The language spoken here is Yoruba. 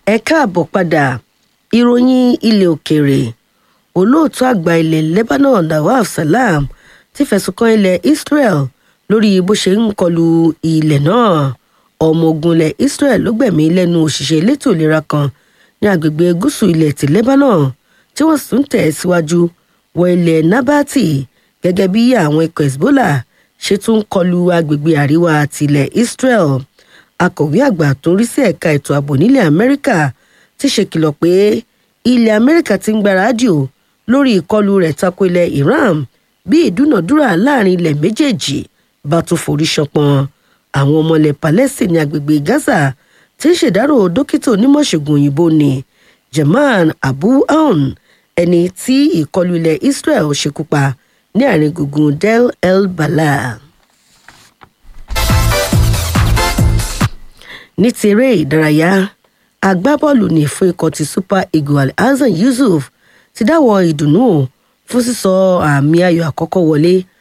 ẹ káàbọ̀ padà ìròyìn ilẹ̀ òkèèrè olóòtú àgbà ilẹ̀ lebanon nawaf salam ti fẹ̀sùn kan ilẹ̀ israel lórí bó ṣe ń kọlu ilẹ̀ náà ọmọ ogun ilẹ̀ israel ló gbẹ̀mí lẹ́nu òṣìṣẹ́ elétò ìlera kan ní agbègbè gúúsù ilẹ̀ ti lebanon tí wọ́n sì ń tẹ̀ síwájú wọ ilẹ̀ nabati gẹ́gẹ́ bí àwọn ikọ̀ hezbollah ṣe tún ń kọlu agbègbè àríwá tilẹ̀ israel akọ̀wé àgbà tó ń rí sí ẹ̀ka ètò ààbò nílẹ̀ amẹ́ríkà ti ṣèkìlọ̀ pé ilẹ̀ amẹ́ríkà ti ń gbáradì o lórí ìkọlù rẹ̀ tako ilẹ̀ iran bí ìdúnàdúrà láàrin ilẹ̀ méjèèjì bá tún forí ṣọpọn àwọn ọmọ ilẹ̀ palestine ní agbègbè gaza ti ń ṣèdárò dókítà onímọ̀ṣègùn òyìnbó ni jaman abu aoun ẹni tí ìkọlù ilẹ̀ israel ṣekú pa ní àárín gbùngbùn del el bala. ní ti eré ìdárayá agbábọ́ọ̀lù ní fún ikọ̀ ti super eagle alhassan yusuf ti dáwọ́ ìdùnnú o fún sísọ àmì ayò àkọ́kọ́ wọlé